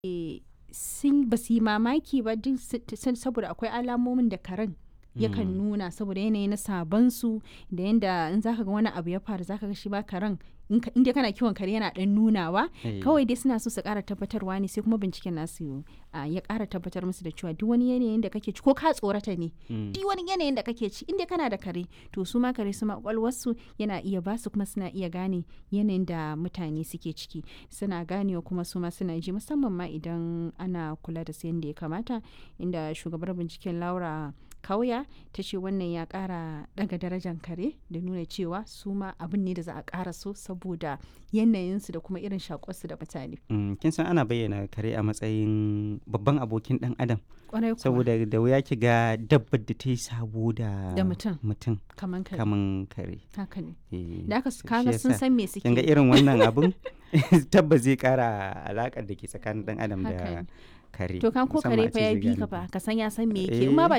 sun ba su yi mamaki ba duk saboda akwai alamomin da karen yakan nuna saboda yanayi na sabansu da yanda in zaka ga wani abu ya faru zaka ga shi ba karen inda kana kiwon kare yana dan nunawa kawai dai suna so su kara tabbatarwa ne sai kuma binciken nasu ya kara tabbatar musu da cewa duk wani yanayin da kake ci ko ka tsorata ne duk wani yanayin da kake ci inda kana da kare to su ma kare su ma kwakwalwarsu yana iya basu kuma suna iya gane yanayin da mutane suke ciki suna ganewa kuma su ma suna ji musamman ma idan ana kula da su yadda ya kamata inda shugabar binciken laura kauya ta ce wannan ya kara daga darajar kare da nuna cewa su ma abin ne da za a kara so saboda yanayinsu da kuma irin shakuwarsu da mutane. kin san ana bayyana kare a matsayin babban abokin dan adam Kwarai kuwa. saboda da wuya ki ga dabbar da ta yi sabo da Da mutum. mutum kaman kare kaman kare haka ne Eh, da aka shi kaga sun yasa. san me suke kin ga irin wannan abun tabbas zai kara alakar da ke tsakanin dan adam Haka da ne. kare to kan ko musamman kare a fa ce ya zai bi ka gane. fa ka san ya san me yake Eh. in ma ba